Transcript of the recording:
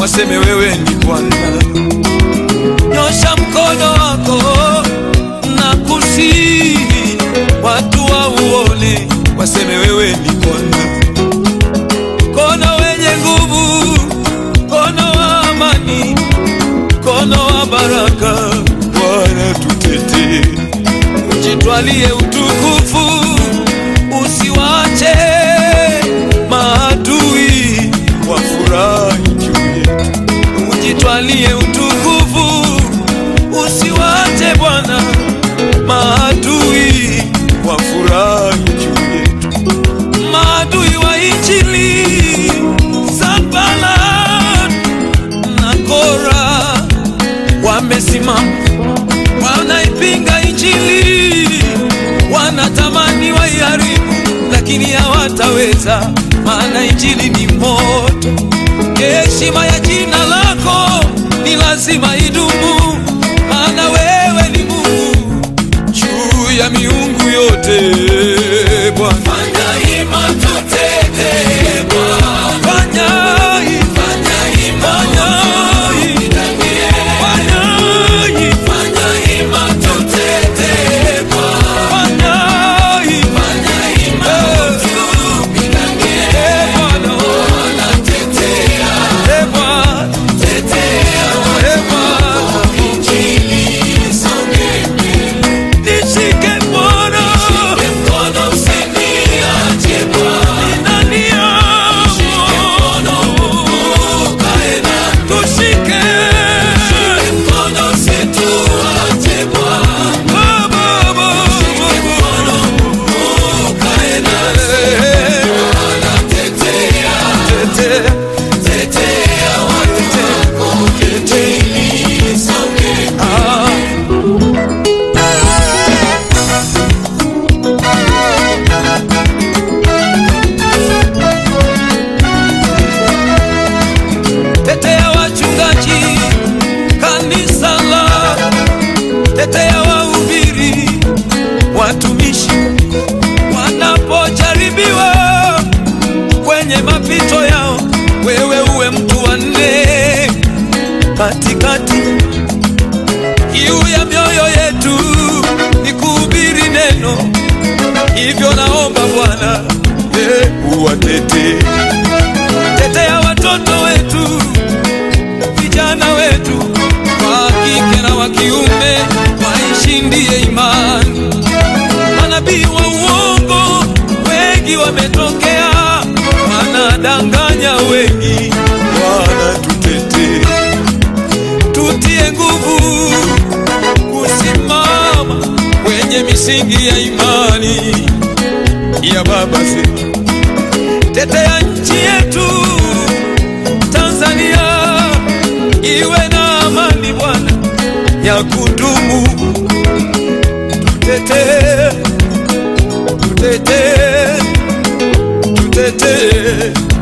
waseme wewe ni Bwana. Nyosha mkono wako na kusihi watu wauone, waseme wewe ni Bwana. Mkono wenye nguvu, mkono wa amani, mkono wa baraka, Bwana tutetee, ujitwalie utukufu, usiwache maadui wafurahi juu yetu, ujitwalie utukufu, usiwache Bwana maadui wafurahi juu yetu, maadui wa Injili Sanbalat na Kora wamesimama, wanaipinga Injili, wanatamani waiharibu, lakini hawataweza, maana Injili ni moto. Heshima ya jina lako ni lazima idumu, maana wewe ni Mungu juu ya miungu yote. Bwana Fanya hima tutetee Bwana, fanya hii, fanya hima fanya hii, utupiganie. fanya hii, Fanya hima tutetee Bwana, fanya hii. fanya hima utupiganie. Eh, Bwana, Bwana tetea, eh, Bwana, tetea eh, Bwana. Injili isonge mbele. Nishike Bwana, Mkono usiniache Bwana, ndani mkono yangu. ukae nami. Tushike. Mkono usituache Bwana, Baba, Baba, mkono ukae nami. Eh, Bwana tetea, tetea, tetea watu wako. Injili isonge mbele. ah. Tetea wachungaji kanisa la, tetea wahubiri watumishi wanapojaribiwa kwenye mapito yao, wewe uwe mtu wa nne katikati. Kiu ya mioyo yetu ni kuhubiri neno, hivyo naomba Bwana eh, uwatetee tetea watoto wetu, vijana wetu wa kike na wa kiume, waishindie imani. Manabii wa uongo wengi wametokea, wanadanganya wengi. Bwana tutetee, tutie nguvu kusimama kwenye misingi ya imani ya baba zetu tetea nchi yetu Tanzania iwe na amani Bwana ya kudumu. Tutetee, tutetee, tutetee